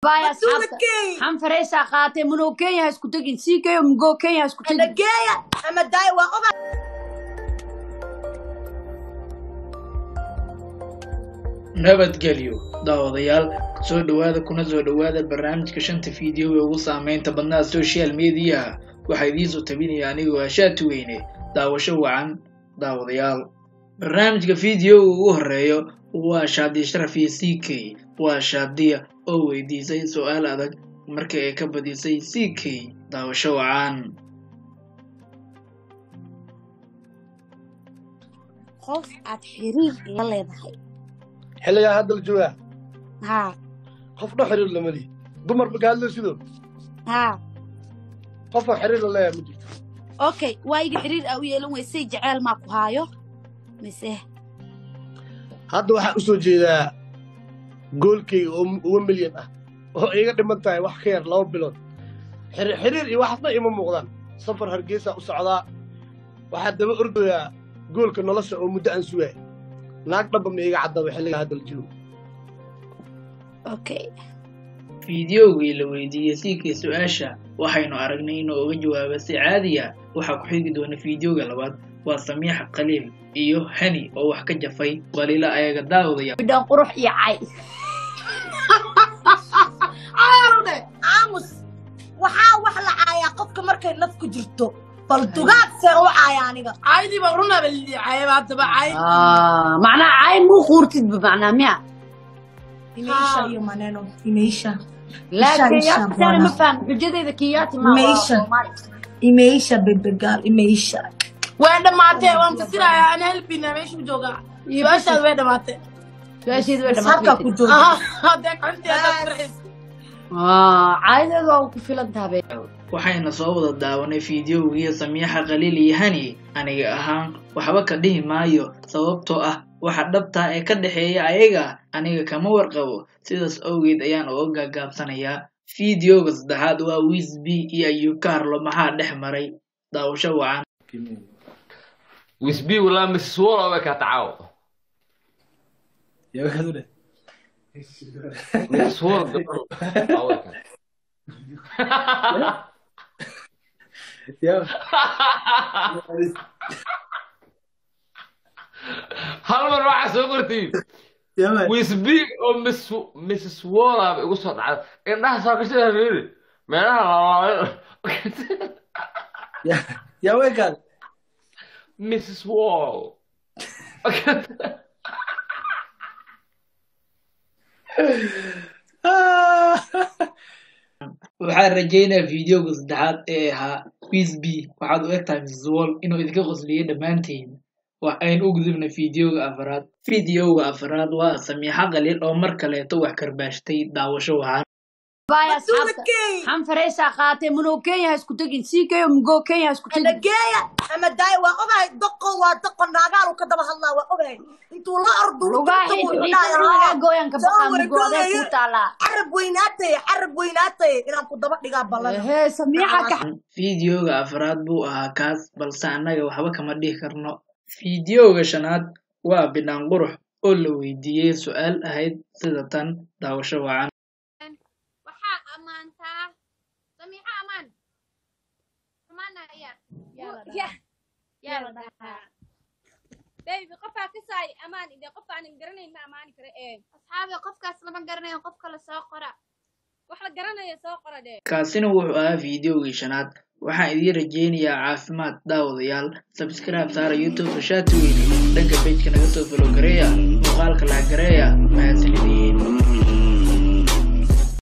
باي Masuula أصحابك Kenya. حن فريسة قاتي منو كينيا هسكو تجين سي كيو مجو كينيا هسكو تجين Nageeya ama daaya waa oga nabadgelyo daawadayaal soo dhowaada kuna soo dhowaada barnaamijka shanta fiideo ee ugu saameynta badnaa social media waxaa idiinsoo tabinaya anigoo ashaati weyne daawasho wacan daawadayaal barnaamijka fiideoga ugu horeeyo waa shaadiya sharaf iyo c k waa shaadiya oo weydiisay su-aal adag markii ay ka badisay c k daawasho wacan qof aad xiriir la leedahay xilligaa hadda la joogaa haa qofna xiriir lama lihi dumar marka hadlo sidoo haa qofaan xiriir la leeyahay ma jirto okay waayiga xiriir aa u yeelan weysay jeceel maa ku haayo mise hadda waxaa u soo jeedaa goolkayga oo uga milyan ah oo iga dhiman tahay wax ka yar laba bilood xiriir xiriir iyo waxaasna ima muuqdaan safar hargeysa u socdaa waxaa daba ordayaa goolka nolosha oo muddo aan sugaya naag dhamba ma iga caddaba xilligaa hadda la joogo okay fiideogii la weydiiyey siikii su-aasha waxaynu aragnay inuu uga jawaabo si caadiya waxaa ku xigi doona fiideoga labaad waa samiixa khaliil iyo hani oo wax ka jafay balila ayaga daawadaya بدون قروح يا عاي aarude aamus waxaa wax la caayaa qofka markay naf ku jirto bal dugaag see u caaya aniga caydii baa runaba liicayaba haddaba cayd آه معناها عاي مو خورتد بمعنى ميا imeisha iyo maneno imeisha لكن إيشا يا ترى ما بوانا. فاهم حجتي إذا كياتي ما Meisha. imeisha bebegaal imeisha way dhammaatee waan fasirayaa ana helbina meeshuu joogaa su-aashaad way dhammaatee لا شيء ذا halkaa ku jooga aha haddee gacanteeda farxis آه عاي ذا وكفيل انتهى waxayna soo wada daawanay fiideogii samiixa khaliil iyo hani aniga ahaan waxba ka dhihi maayo sababtoo ah waxa dhabtaa ee ka dhexeeya ayaga aniga kama warqabo sidaas awgeed ayaan uga gaagaabsanayaa fiideoga saddexaad waa wisb iyo ayub carlo maxaa dhex maray daawasho wacan wisbi walaa mrs walla way kaa tacaawo mrs wall gabadhu waa way kaa hal mar waxaa soo qortiin wisbi oo miss mrs walla ba igu soo dhacday indhaha soo kashada hareeri meelaha lalaabay yaa weekaad mrs wall waxaan rajaynayaa fiideoga saddexaad ee ahaa wisb waxaad u egtahay mrs wall inuu idinka qosliyey dhammaantiin wax aynu u gudubna fiideoga afaraad fiideoga afaraad waa samiixa khaliil oo mar kaleeto wax karbaashtay daawasho wacan باي masuula أصحابك Kenya. حن فريسة قاتي منو كينيا هسكو تجين سي كيو مجو كينيا هسكو تجين nageeya ama daaya waa ogahay doqo waa doqo naagaalu ka daba hadlaa waa ogahay intuu la ordu لغاحي حيث لغا قويان كبقى مجو ذا كوتالا carab weynaatay carab weynaatay inaan ku daba dhigaa ballan هي سميحة كح fiideoga afraad buu ahaa kaas balse annaga waxba kama dhihi karno fiideoga shanaad waa bidhaan qurux oo la weydiiyey su-aal ahayd sida tan daawasho wacan waxaa ammaantaa samiixa amaan xumaana ayaa yaa la dhahaa baby qofaa ka saay amaan ide qof aanan garanayn ma amaani kara ee asxaabi qofkaas lama garanayo qof kale soo qora wax la garanayo soo qora dee kaasina wuxuu ahaa fiideogii shanaad waxaan idiin rajaynayaa caafimaad daawadayaal sabscribe saara youtube shaati weyne dhanka bejka naga soo falogareeya muuqaal